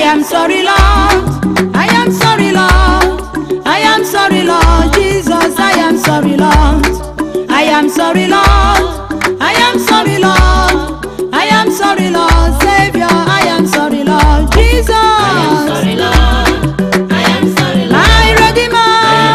am sorry, Lord. I am sorry, Lord. I am sorry, Lord. Jesus, I am sorry, Lord. I am sorry, Lord. I am sorry, Lord. I am sorry, Lord. Savior, I am sorry, Lord. Jesus. I am sorry, Lord. I am sorry, Lord. My Redeemer.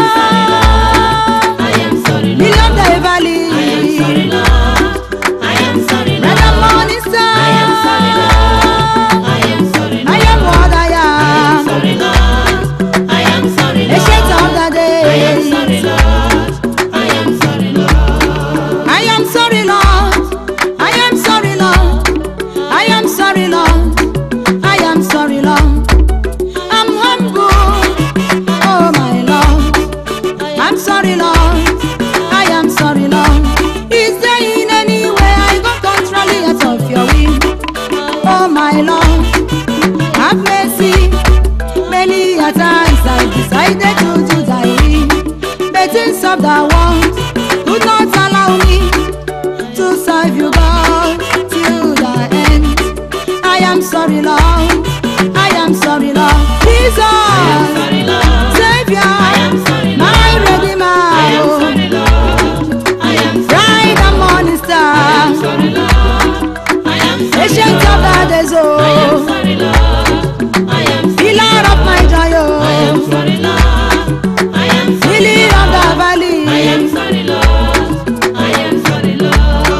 I am sorry, Lord. Beyond the valley. I am sorry, Lord. I am sorry, Lord. Red and morning star. I am sorry, Lord. I am sorry, I Lord. am what I I am am. sorry, Lord. I am sorry, Lord. Ancient of the I am days. sorry, Lord. I am sorry, Lord. I am sorry, Lord. I am sorry, Lord. I am sorry, Lord. I am sorry, Lord. I'm humble. Oh, my Lord. I'm sorry, Lord. I am sorry, Lord. Is there in any way I got contrary out of your will? Oh, my Lord. Have mercy. Many a times I decided to do thy will. The things of the world would not allow me to serve you, God, till the end. I am sorry, Lord. I am sorry, Lord. Jesus, I am sorry, Lord. Savior, I am sorry, Lord. my Redeemer, I am sorry, Lord. I am sorry, bright and morning I am star, sorry, Lord. I am sorry, ancient of the days, I am oh, sorry, Lord. I am sorry, pillar of my joy, I am oh, sorry, Lord. I am sorry, lily of the I am valley. sorry, Lord. I am sorry, Lord.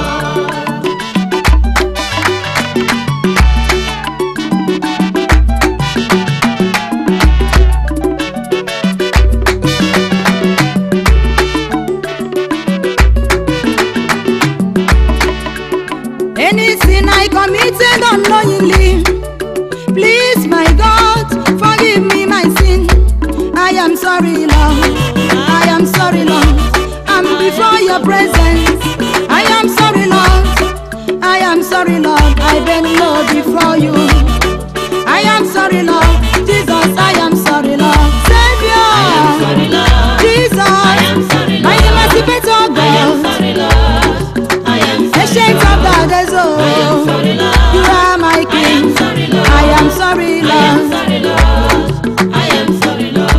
Any sin I committed unknowingly, please, my God, forgive me my sin. I am sorry, Lord. I am sorry, Lord. I'm before your presence. I am sorry, Lord. I am sorry, Lord. I bend low before you. I am sorry, Lord. Jesus, I am sorry, Lord. Savior, I am sorry, Lord. Jesus, I am sorry, my Lord. emancipator I am God. sorry, Lord. I am sorry, Ancient of the days, I am oh, sorry, Lord. you are my I am king. sorry, Lord. I am sorry, I am Lord. sorry, Lord. I am sorry, Lord.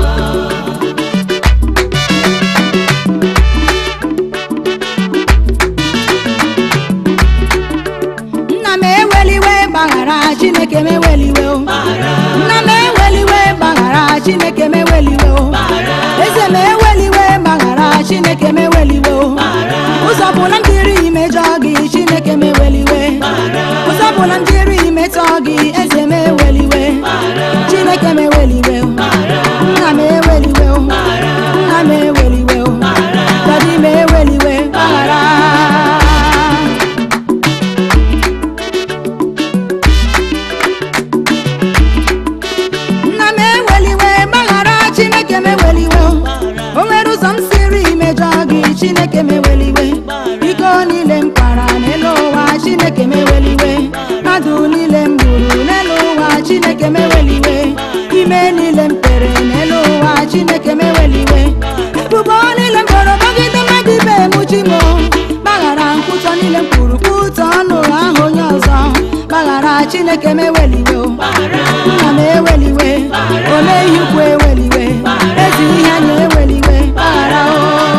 Nna m eweliwe gbaghara Chineke m eweliwe o. Bara, Nna m eweliwe gbaghara Chineke m eweliwe o. bara, Eze m eweliwe gbaghara Chineke m eweliwe o. Ụzọ bụla m jiri imejọ gị Chineke m eweliwe. Ụzọ bụla m jiri imetọ gị Eze m eweliwe. Chineke m eweliwe o. Nna m eweliwe o. Nna m eweliwe o. Dadi m eweliwe gbaghara. nna m eweliwe gbaghara chineke m eweliwe o nwere ụzọ m siri imejọ gị chineke m eweliwe iko niile m kpara n'elu ụwa chineke m eweliwe mmadụ niile m gburu n'elu ụwa chineke m eweliwe ime niile m kpere n'elu ụwa chineke m eweliwe ebubo niile m boro megide mmadụ ibe m chi m gbaghara nkwutọ niile m kwuru kwutọ ọnụ ahụ onye ọzọ gbaghara chineke m eweliwe o nna m eweliwe ome ihe ukwu eweliwe ezi ihe anya eweliwe gbaghara o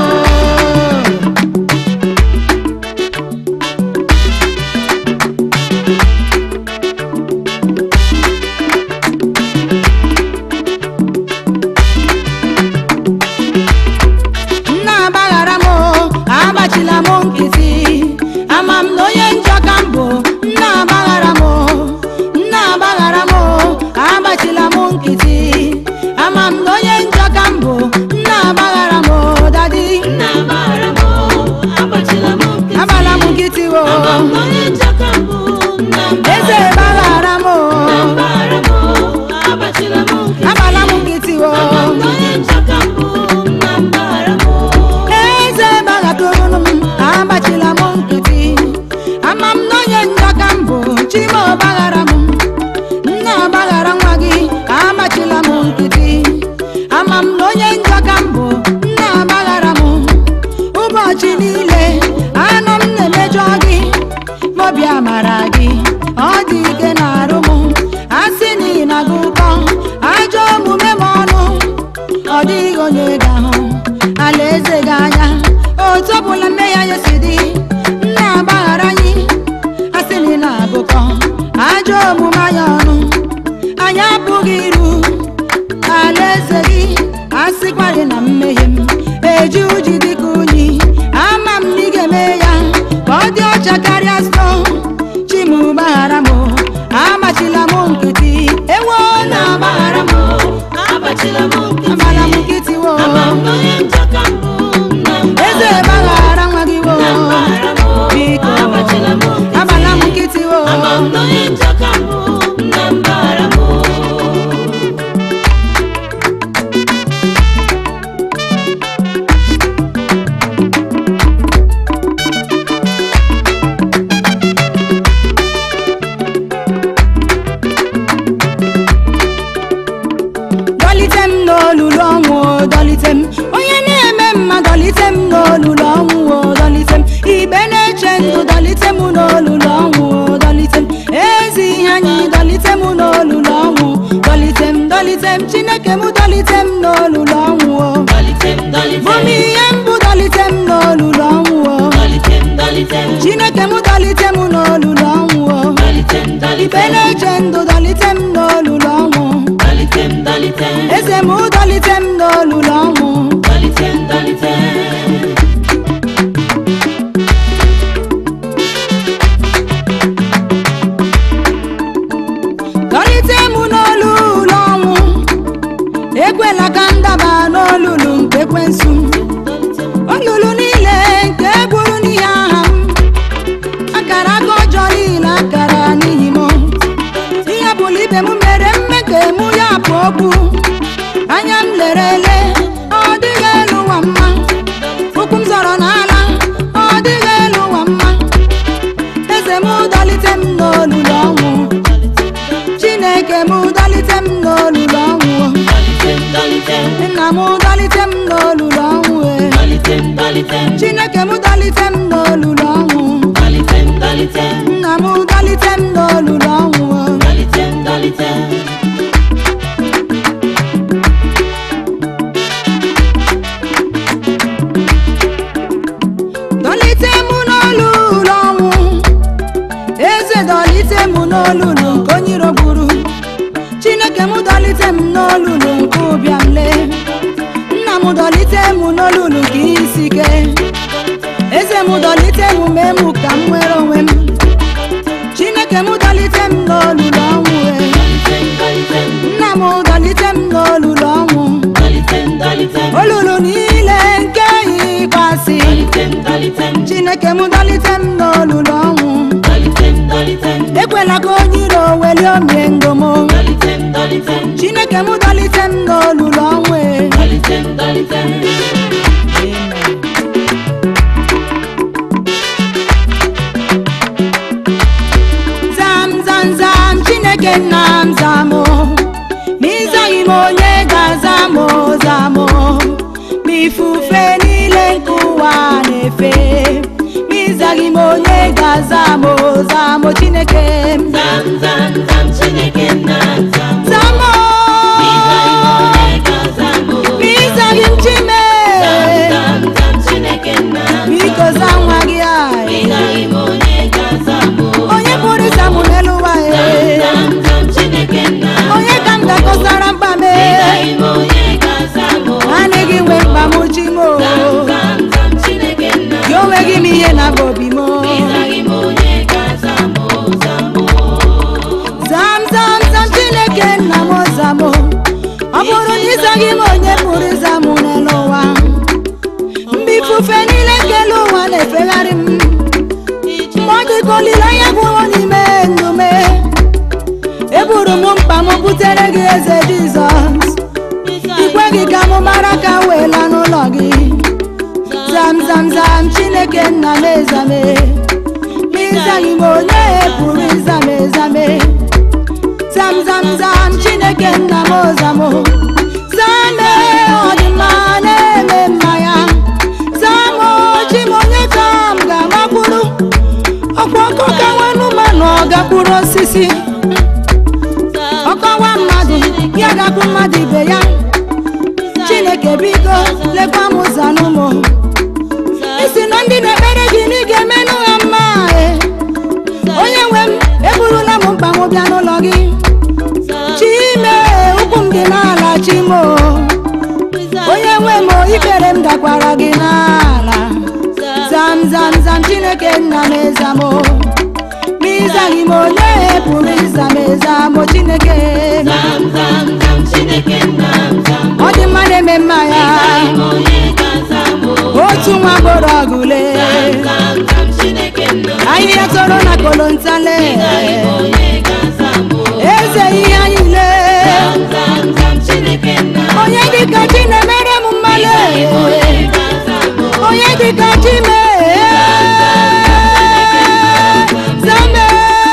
nna agbaghara m o, agbachila m nkịtị ama m na onye njọ ka m bụ nna agbaghara m o, nna agbaghara m o, agbachila m nkịtị ama m na onye njọ ka m bụ nna agbaghara m o, dadi nna bara m, agbachila m nkịtị. agbala m nkịtị o Ama m na onye njọ ka m bụ, nna bara eze m. gbaghara m o, Nna bara m, agbachila m nkịtị. agbala m nkịtị o Ama m na onye njọ ka m bụ, nna bara m. eze gbaghatụrụ m agbachila m nkịtị ama m na onye njọ ka m bụ chima ọgbaghara m nna ọgbaghara nwa gị agbachila m nkịtị ama m na onye njọ ka m bụ nna ọgbaghara m ụbọchị niile anụ m na-emejọ gị mobi amara gị ọ dị ike na arụ m asị na ị na-agụ Ama m na onye njọ ka mbụ nna m bara m dọlite m n'olulu ọnwụ o, dọlite m onye na-eme mma dọlite m n'olulu ọnwụ o, dọlite m igbe na-eche ndụ dọlite m n'olulu ọnwụ o, dọlite m ezi ihe anyị dọlite m n'olulu ọnwụ dọlite m dọlite m chineke m dọlite m n'olulu ọnwụ o. Dọlite m dọlite bụ m m ihe mbụ dọlite m n'olulu ọnwụ o. Dọlite m dọlite m chineke m dọlite m n'olulu ọnwụ o. Dọlite m dọlite igbe m na-eche ndụ dọlite m n'olulu ọnwụ Dọlite m dọlite m eze m dọlite m n'olulu ọnwụ Dọlite m dọlite m dọlite m n'olulu ọnwụ ekwela ka m daba n'olulu nke ekwensu olulu niile nke gburu n'ihi aha m akara aka ọjọọ niile akara n'ihi m ihe bụla ibe m mere mme ka emu ya bụ okwu anya m lere ele ọ dịghị elu ụwa mma ụkwụ m zọrọ n'ala ọ dịghị elu ụwa mma eze m dọlite m n'olulu ọnwụ chineke m dọlite m n'olulu ọnwụ Dọlite m dọlite m nna m dọlite m n'olulu ọnwụ e. Dọlite m dọlite m chineke m dọlite m n'olulu ọnwụ Dọlite m dọlite m nna m dọlite m n'olulu ọnwụ Dọlite m dọlite m dọlite m n'olulu ọnwụ eze dọlite m n'olulu nke onye iro gburu chineke m dọlite m n'olulu nke ụbịam lee nna m dọlite m n'olulu nke isi ike eze m dọlite m mee m ka m nwere onwe m chineke m dọlite m n'olulu ọnwụ e. Dọlite m dọlite m nna m dọlite m n'olulu ọnwụ Dọlite m dọlite m olulu niile nke ịkwasị Dọlite m dọlite m chineke m dọlite m n'olulu ọnwụ Dọlite m dọlite m ekwela ka onye iro welie omie ngomo Dọlite m dọlite m chineke m dọlite m n'olulu ọnwụ e. Dọlite m dọlite m zam zam zam chineke nna m zamụ ma ịzaghị m onye ga-aza m zamụ ma ifufe niile nke ụwa na-efe ma ịzaghị m onye ga-aza m zamụ chineke m Zam zam zam Chineke nna zam zamụ Ịzaghị m onye ga-azam o. ma ịzaghị m chime Zam zam Chineke nna biko za nwa gị a Ịzaghị m onye ga-azam o. onye pụrụ ịza m n'elu ụwa e Zam zam Chineke nna onye ka m ga-akọsara mkpa m e Ịzaghị m onye ga-azam o. anaghị nwe mkpa m chi m o Zam zam zam Chineke nna gị onweghị m ihe na bụ obi m Ịzaghị m onye ga-azam o. Zam o. zam zam zam chineke nna m zam o. ọ bụrụ na ịzaghị m onye pụrụ ịza m n'elu ụwa mgbe ifufe niile nke elu ụwa na-efegharị m mgbe ọ dị ka olileanya gwụrụ n'ime ndụ m eburu m mkpa m butere gị eze jizọs ikweghị ka m mara ka m wee laa n'ụlọ gị zam zam zam chineke nna m ezame ma ịzaghị m onye pụrụ ịzame ezame zam zam zam chineke nna m ozamo zame ọdịmma na-eme mma ya zamo chi m onye ka m ga-amakwuru ọkwa ọkọ ka nwanụ manụ ọ gakwuru osisi ọkọwa mmadụ ya gakwu mmadụ ibe ya chineke biko lekwa m ụzọ n'ụmụ isi na ndị na-ekpere gị na ị ga-emenụ ha mma e onye nwe m eburula m mkpa m bịa n'ụlọ gị chime ụkwụ m dị n'ala chimo onye nwe m ikpere m dakwara gị n'ala zam zam zam chineke nna m ezamo ma ịzaghị m onye pụrụ ịza m ezamo chineke Zam zam zam Chineke nna zam ọ dị mma na-eme mma ya Ịzaghị m onye ga-azam o. otu nwa gboro ọgụle zam zam Chineke nna ahịhịa toro na kolontale ịgaghị onye ga-aza mbụ eze ihe anyị lee zam zam zam Chineke nna onye dịka chi na-emere m mmale onye ga-aza mbụ onye dịka chi mee zame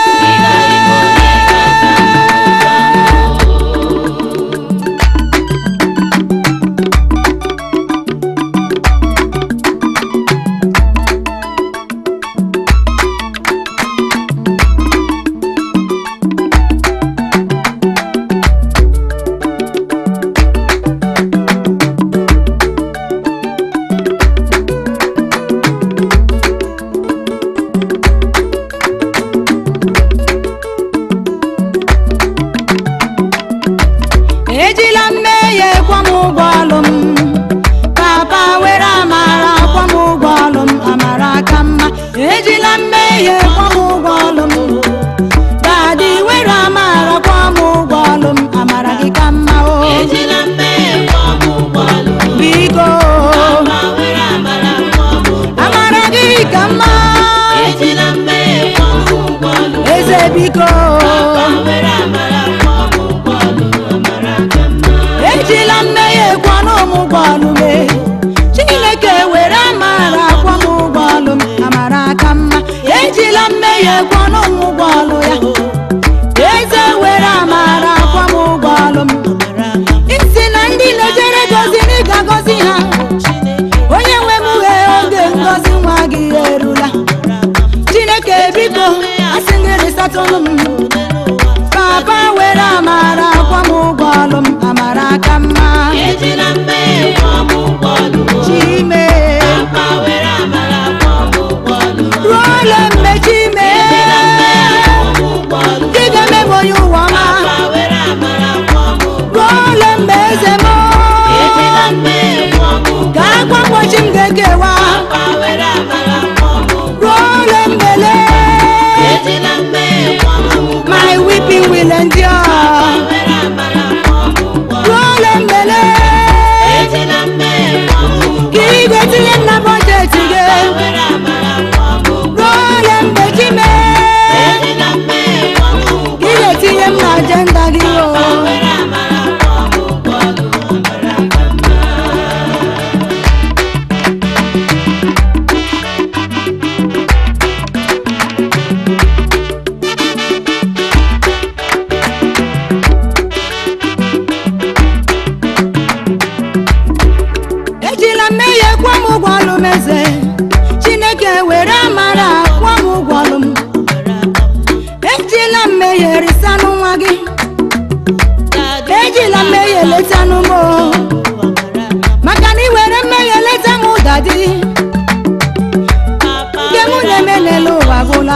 ejila mmehie kwọ m ụgwọ ọlụ m papa were amara kwọ m ụgwọ ọlụ m amara ka mma ejila mmehie kwọ m ụgwọ ọlụ m dadi were amara kwọ m ụgwọ ọlụ m amara gị ka mma o ejila mmehie kwọ m ụgwọ ọlụ biko ma were amara kwọ m ụgwọ amara gị ka mma ejila mmehie kwọ m ụgwọ ọlụ eze biko ma were amara kwọ m ụgwọ ọlụ amara ka mma ejila mmehie kwọ m ụgwọ ọlụ m e. chineke were amara kwọ m ụgwọ ọlụ m amara ka mma ejila mmehie kwọ m ụgwọ ọlụ ya eze were amara kwọ m ụgwọ ọlụ m isi na ndị na-ejere goziri ga-agọzi ha onye nwe m uhe oge ngozi nwa gị erula chineke biko asị gị rịsatụlụ m papa were amara kwọ m ụgwọ ọlụ m amara ka mma ejila mmehie kwọ m ụgwọ ọlụ chime ma were amara kwọ m ụgwọ ọlụ ruo ole mgbe chime ụgwọ ọlụ dị ga-eme m onye ụwa ọma ma were amara kwọ m ụgwọ ruo ole mgbe eze m ejila mmehie kwọ m ụgwọ ka akwa mgbochi m ga-ekewa ma were amara kwọ m ụgwọ ruo ole mgbe lee ejila mmehie kwọ m ụgwọ my weeping will endure were amara kwọ m ụgwọ ruo ole mgbe lee ejila mmehie kwọ m ụgwọ ka ị ga-etinye m na bọjetị gị were amara kwọ m ụgwọ ruo ole mgbe chime ejila mmehie kwọ m ụgwọ ka ị ga-etinye m na ajenda gị o were amara kwọ m ụgwọ ọlụ amara ka mma ejila mmehie kwụọ m ụgwọ ọlụ m eze chineke were amara kwụọ m ụgwọ ọlụ m ejila mmehie risanụ nwa gị ejila mmehie letanụ m o maka na ị were mmehie leta m dadi nke mụ na-eme n'elu ụwa gwụla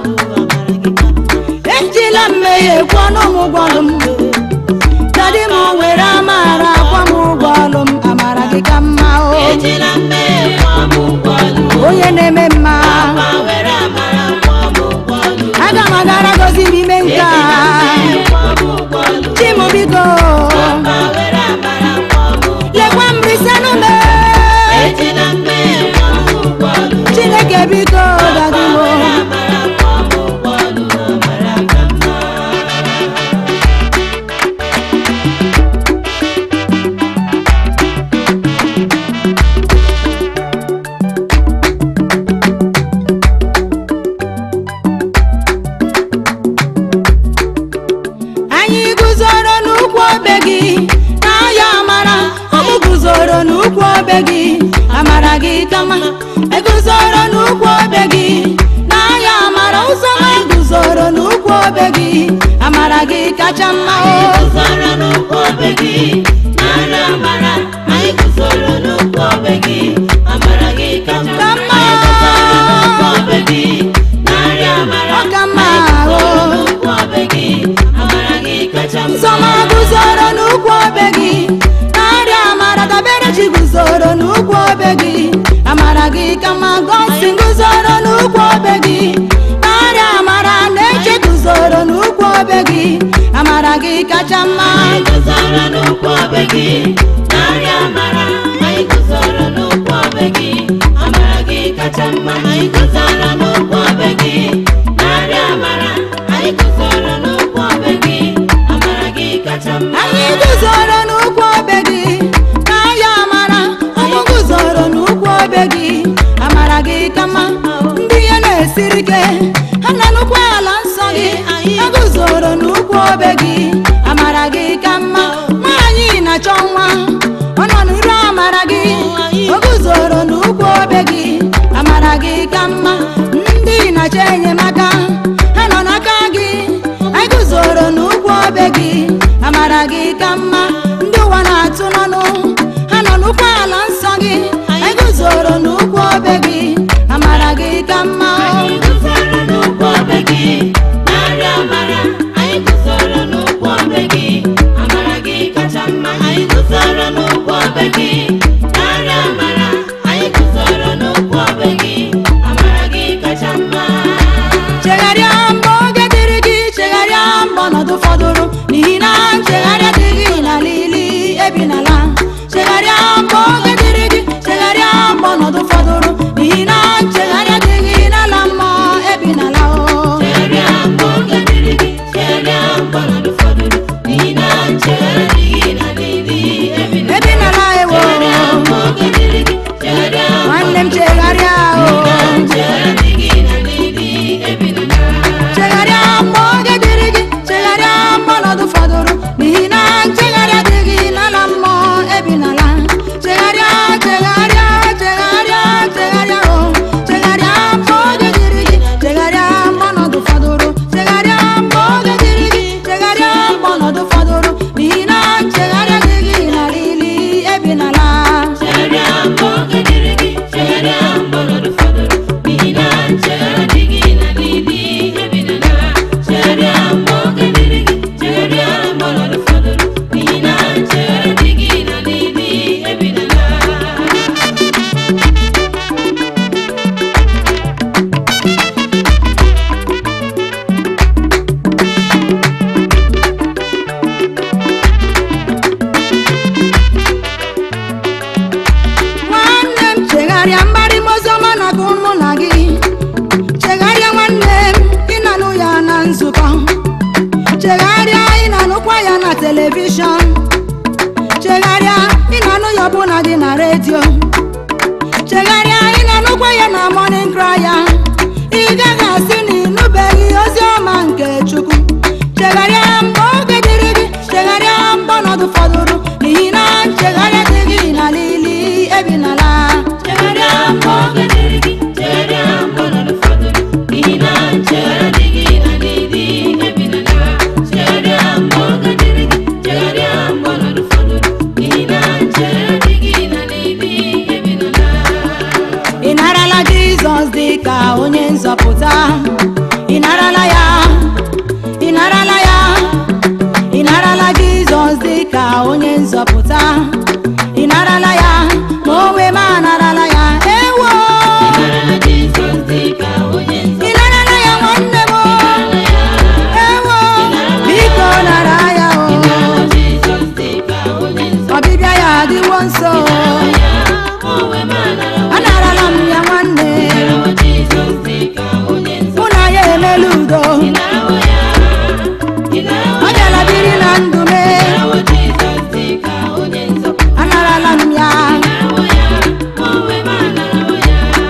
ejila mmehie kwụọ m ụgwọ ọlụ m dadi m were amara kwụọ m ụgwọ ọlụ m amara gị ka mma o ejila mmehie kwọ m ụgwọ ọlụ onye na-eme mma ma were amara kwọ m ụgwọ ọlụ aga m agara gozi m ime nke a kwọ m ụgwọ ọlụ chi m biko ma were amara kwọ m ụgwọ lekwa m risanụ m ejila mmehie kwọ m ụgwọ ọlụ chineke biko dadi m were amara kwọ m ụgwọ ọlụ amara ka mma anyị guzoro n'ukwu obe gị n'ahịa amara ụmụ guzoro n'ukwu obe gị amara gị kama eguzoro n'ukwu obe gị n'ahịa amara ụzọ ma guzoro n'ukwu obe gị amara gị kacha mma o guzoro n'ụkwụ obe gị narị amara anyị guzoro n'ụkwụ obe gị amara gị ka mma Ka mma. anyị guzoro n'ụkwụ obe gị narị amara Ọ ka mma anyị o. guzoro n'ụkwụ obe gị amara gị kacha mma nsọma guzoro n'ukwu obe gị narịa amara dabere chi guzoro n'ukwu obe gị amara gị kama gosi guzoro n'ukwu obe gị narịa amara na-eche guzoro n'ukwu obe gị amara gị kacha mma anyị guzoro n'ụkwụ obe gị narị amara anyị guzoro n'ụkwụ obe gị kacha mma anyị guzoro n'ụkwụ obe gị narị amara anyị guzoro n'ụkwụ obe gị amara gị kacha mma anyị guzoro n'ụkwụ obe gị n'ahịa amara ụmụ guzoro n'ụkwụ obe gị amara gị ka mma ndị ihe na-esiri ike ha nọ n'ụkwụ ala nsọ gị ha guzoro n'ụkwụ obe gị amara gị ka mma nwaanyị na-achọ nwa ọ nọ n'iru amara gị o guzoro n'ụkwụ obe gị amara gị ka mma ndị na-achọ enyemaka ha nọ n'aka gị anyị guzoro n'ụkwụ obe gị amara gị ka mma ndị ụwa na-atụ n'ọnụ ha nọ n'ụkwụ ala nsọ gị anyị guzoro n'ụkwụ obe gị amara gị ka mma anyị guzoro n'ụkwụ obe gị narị amara anyị guzoro n'ụkwụ obe gị amara gị kacha mma anyị guzoro n'ụkwụ obe gị narị amara anyị guzoro n'ụkwụ obe gị amara gị kacha mma chegharịa mgbe oge dịrị gị chegharịa mgbe ọnọdụ fọdụrụ n'ihi na nchegharịa dịghị n'ala ili ebi n'ala chegharịa mgbe oge dịrị gị chegharịa mgbe ọnọdụ fọdụrụ n'ihi na nchegharịa dịghị n'ala mmụọ ebi n'ala o chegharịa mgbe oge dịrị gị chegharịa mgbe ọnọdụ fọdụrụ n'ihi na nchegharị adịghị n'ala ili ebi na ebi n'ala ewo chegharịa mgbe oge dịrị gị chegharịa mgbe nwanne m chegharịa o nchegharị adịghị n'ala ili ebi na chegharịa mgbe oge dịrị gị chegharịa mgbe ọnọdụ fọdụrụ n'ihi na nchegharịa dịghị n'ala mmụọ ebi n'ala chegharịa chegharịa chegharịa chegharịa o chegharịa mgbe oge dịrị gị chegharịa mgbe ọnọdụ fọdụrụ chegharịa mgbe oge dịrị gị chegharịa mgbe ọnọdụ fọdụrụ n'ihi na nchegharịa dịghị n'ala ili ebi n'ala chegharịa mgbe oge dịrị gị chegharịa mgbe ọnọdụ fọdụrụ n'ihi na nchegharị adịghị n'ala ili ebi na chegharịa mgbe oge dịrị gị chegharịa mgbe ọnọdụ fọdụrụ n'ihi na nchegharị adịghị n'ala ili ebi na nwanne m chegharịa mgbarịma oziọma na gụ mụ na gị chegharịa nwanne m ịnanụ ya na nzukọ chegharịa ịnanụkwa ya na telivishọn chegharịa ịnanụ ya ọbụna dị na redio chegharịa ịnanụkwa ya na morning cry ya ị gaghị asị na ịnụbeghị ozi ọma nke chukwu chegharịa mgbe oge dịrị gị chegharịa mgbe ọnọdụ fọdụrụ n'ihi na nchegharịa dịghị n'ala ili ebi n'ala chegharịa mgbe oge dịrị gị chegharịa mgbe ọnọdụ fọdụrụ n'ihi na nchegharị adịghị n'ala ili ebi na chegharịa mgbe oge dịrị gị chegharịa mgbe ọnọdụ fọdụrụ n'ihi na nchegharị adịghị n'ala ili ebi na ị narala jizọs dị ka onye nzọpụta ị narala ya ị narala ya ị narala jizọs dị ka onye nzọpụta ị narala ya ma onwe m anarala ya ewo Ịnarala Jizọs dị ka onye ị narala ya nwanne m nzọpụta ya ewo biko nara ya o Ịnarala Jizọs dị ka onye nzọpụta ọbịbịa ya adịwo nso ya ma onwe m anara anarala m ya nwanne Ịnarawo Jizọs dị ka onye nzọpụta mụ na ya emela udo Ịnarawo ya Ịnarawo ọ bịala biri na ndụ me Ịnarawo Jizọs dị ka onye nzọpụta anarala m ya Ịnarawo ya ma onwe m anarawo ya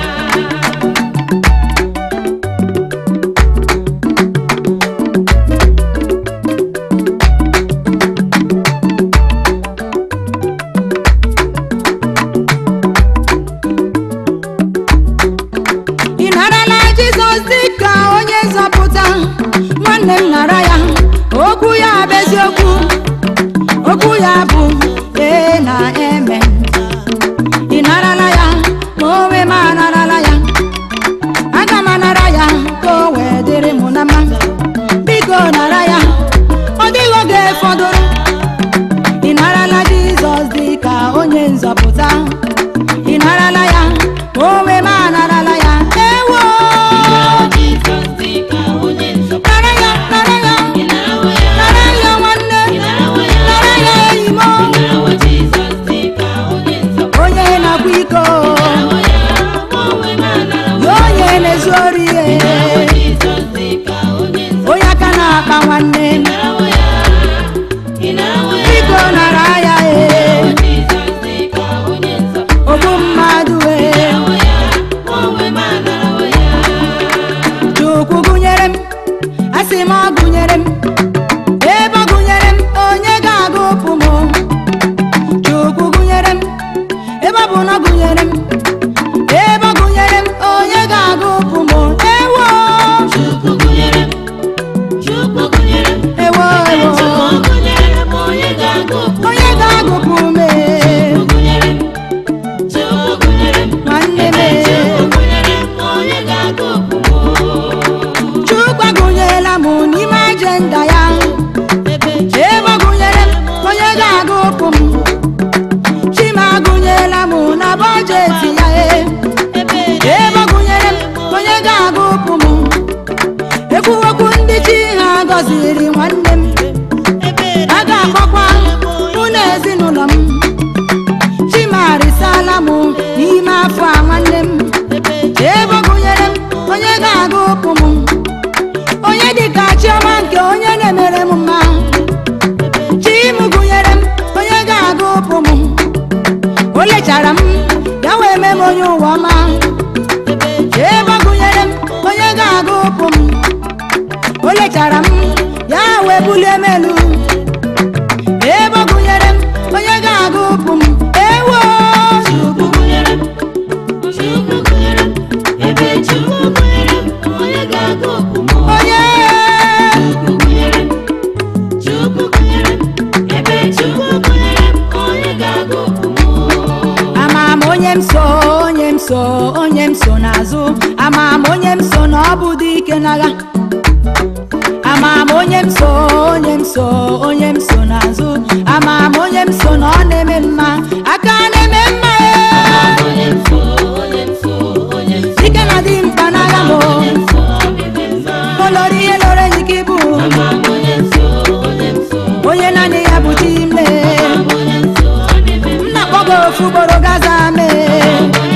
ị narala jizọs dị ka onye nzọpụta nwanne m nara ya okwu ya bụ eziokwu okwu ya bụ ee na eme ị narala ya ma onwe m anarala ya aga m anara ya ka o wee dịrị m na mma biko nara ya ọ dịghị oge fọdụrụ ị narala jizọs dị ka onye nzọpụta ị narala ya ma onwe m anarala ya ewo Ịnarawo Jizọs dị ka onye nzọpụta nara ya nara ya Ịnarawo ya nara ya nwanne Ịnarawo ya nara ya enyi m Ịnarawo Jizọs dị ka onye nzọpụta onye na-akwa iko Ịnarawo ya ma onwe m anarawo gụnyere m ebe ọ gụnyere m onye ga-agụpụ m chukwu gụnyere m ebe ọ bụ na ọ gụnyere m ebe ọ gụnyere m onye ga-agụpụ m ewo Chukwu gụnyere m Chukwu gụnyere m ewo ewo Chukwu gụnyere m onye ga-agụpụ onye ga-agụpụ m Chukwu gụnyere m Chukwu gụnyere m nwanne m Chukwu gụnyere m onye ga-agụpụ chukwu agụnyela m n'ime ajenda ya ebe ọ gụnyere m onye ga-agụpụ m chima agụnyela m na bọjeti ya e ebe ọ gụnyere m onye ga-agụpụ m ekwuwekwu ndị chi ha gọziri nwanne m a ga-akpọkwa mụ na ezinụlọ m chimarisala m n'ime afọ a nwanne m ebe ọ gụnyere m onye ga-agụpụ m onye dịka chiọma nke onye na-emere m mma chim gụnyere m onye ga-agụpụ m o lechara m ya wee mee m onye ụwa ọma ebe ọ gụnyere m onye ga-agụpụ m o lechara m ya wee bulie m elu ebe ọ gụnyere m onye ga-agụpụ m ewo Chukwu gụnyere m Chukwu gụnyere m ebe Chukwu gụnyere m onye ga-agụpụ m onye Chukwu gụnyere m Chukwu gụnyere m ebe Chukwu gụnyere m onye ga-agụpụ m ama m onye m so onye m so onye m so n'azụ ama m onye m so na ọ bụ dike n'agha ama m onye m so onye m so onye m so n'azụ ama m onye m so na ọ na-eme mma aka na-eme mma ee. onye mfo onye mfo onye mfo dike na dị mkpa n'agha m onye mfo ọmịmị mma olori ihe loro enyi gị bụ ama m onye mfo onye mfo onye naanị ya bụ chi mee onye mfo ọmịmị m na-akpọ gị ofu ugboro gaza mee onye